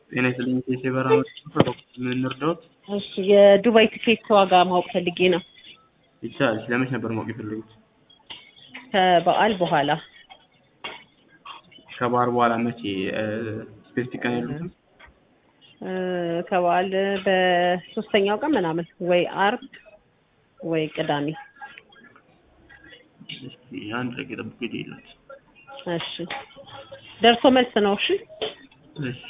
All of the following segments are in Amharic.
ጤና ይስጥልኝ ኬስ የበረራ ምን እንርዳዎት? እሺ የዱባይ ትኬት ዋጋ ማወቅ ፈልጌ ነው። ይቻላል። ለመች ነበር ማወቅ የፈለጉት? ከበዓል በኋላ ከበዓል በኋላ መቼ? ስፔሲፊክ ቀን የሉትም? እ፣ ከበዓል በሶስተኛው ቀን ምናምን ወይ አርብ ወይ ቅዳሜ። እስኪ አንድ ላይ የጠብቁ ሄደ የለት እሺ ደርሶ መልስ ነው። እሺ እሺ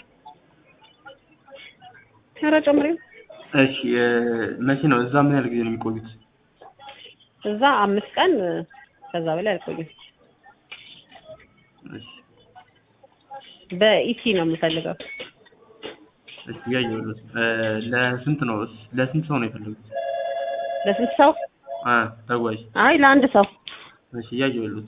ኧረ ጨምሬው እሺ እ፣ መቼ ነው እዛ ምን ያህል ጊዜ ነው የሚቆዩት? እዛ አምስት ቀን ከዛ በላይ አልቆይም። እሺ በኢቲ ነው የምፈልገው። እሺ እያየሁለት እ፣ ለስንት ነው ለስንት ሰው ነው የፈለጉት? ለስንት ሰው? አ ተጓዥ አይ ለአንድ ሰው። እሺ እያየሁለት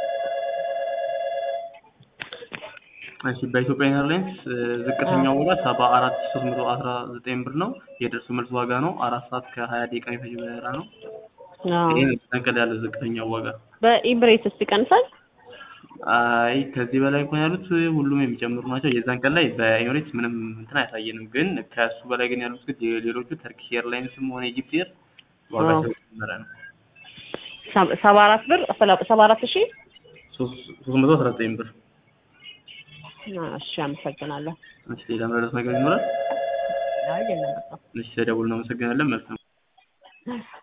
እሺ በኢትዮጵያ ኤርላይንስ እ፣ ዝቅተኛው ዋጋ ሰባ አራት ሺህ ሶስት መቶ አስራ ዘጠኝ ብር ነው። የደርሶ መልስ ዋጋ ነው። አራት ሰዓት ከሀያ ደቂቃ የሚፈጅ በረራ ነው። አዎ ይሄ ነው ተንቀል ያለው ዝቅተኛው ዋጋ። በኢምሬትስ ይቀንሳል? አይ ከዚህ በላይ እንኳን ያሉት ሁሉም የሚጨምሩ ናቸው። የዛን ቀን ላይ በኤሚሬትስ ምንም እንትን አያሳየንም፣ ግን ከእሱ በላይ ግን ያሉት ግን ሌሎቹ ተርኪሽ ኤርላይንስም ሆነ ኢጂፕት ኤር ዋጋቸው የጨመረ ነው። ሰ- ሰባ አራት ብር ሰባ አራት ሺህ ሶስት ሶስት መቶ አስራ ዘጠኝ ብር። እሺ አመሰግናለሁ። እሺ ሌላ መረዳት ነገር ይኖራል? አይ የለም በቃ እሺ ተደውል እናመሰግናለን። መልካም